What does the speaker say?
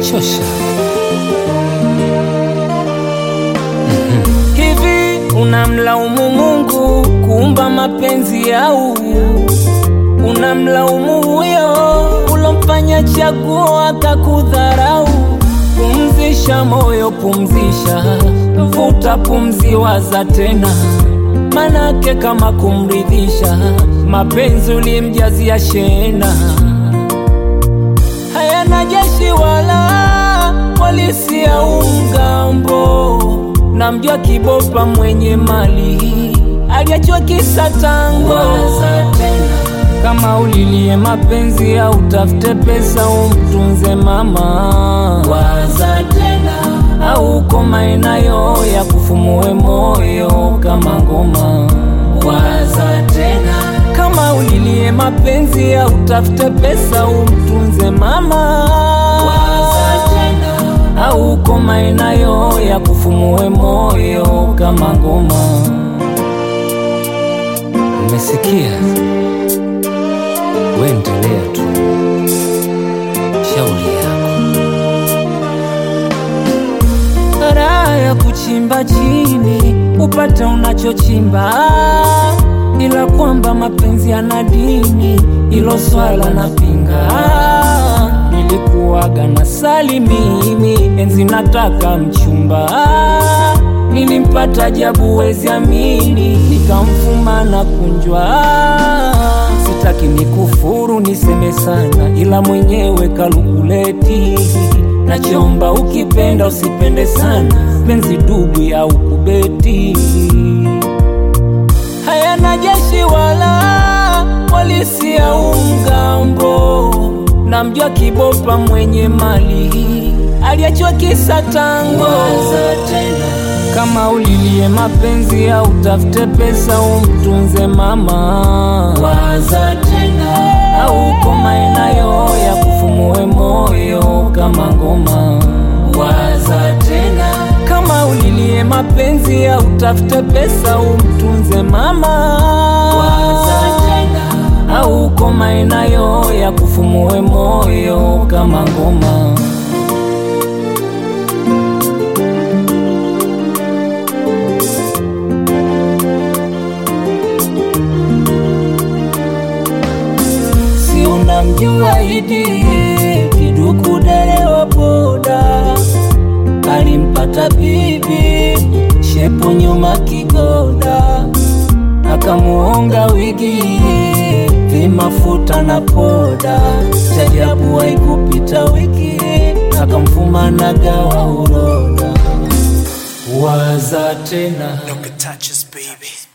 inachosha. Hivi unamlaumu Mungu kuumba mapenzi au unamlaumu huyo ulomfanya chaguo akakudharau? Pumzisha moyo, pumzisha, vuta pumzi, waza tena, manake kama kumridhisha, mapenzi ulimjazia shena, hayana jeshi wala polisi au mgambo. Namjua kibopa mwenye mali aliachwa kisa tango. Waza tena kama ulilie mapenzi au utafute pesa umtunze mama. Waza tena au uko maeneo ya kufumue moyo kama ngoma. Waza tena kama ulilie mapenzi au utafute pesa umtunze mama. Waza tena au uko maeneo ya kufumue moyo kama ngoma. Umesikia? We endelea tu, shauri yako. raha ya kuchimba chini upate unachochimba, ila kwamba mapenzi yana dini, ilo swala na pinga. Nilikuwaga na sali mimi enzi nataka mchumba, nilimpata jabu wezi amini, nikamfuma na kunjwa. Sitaki nikufuru niseme sana, ila mwenyewe kalukuleti Nachoomba ukipenda usipende sana, penzi dubu au kubeti. Hayana jeshi wala polisi au mgambo. Namjua kibopa mwenye mali aliachwa kisa tango. Waza tena kama ulilie mapenzi au utafute pesa umtunze mama. Waza tena au uko maeneo ya kufumue moyo kama ngoma. Waza tena kama ulilie mapenzi au utafute pesa umtunze mama. Waza tena au uko maeneo ya kufumue moyo kama ngoma. si unamjua Idi kiduku dereva boda, alimpata bibi shepu nyuma kigoda, akamuonga wigi vimafuta na poda, chajabu haikupita wiki akamfuma na gawa uroda. Waza tena Look at touches, baby.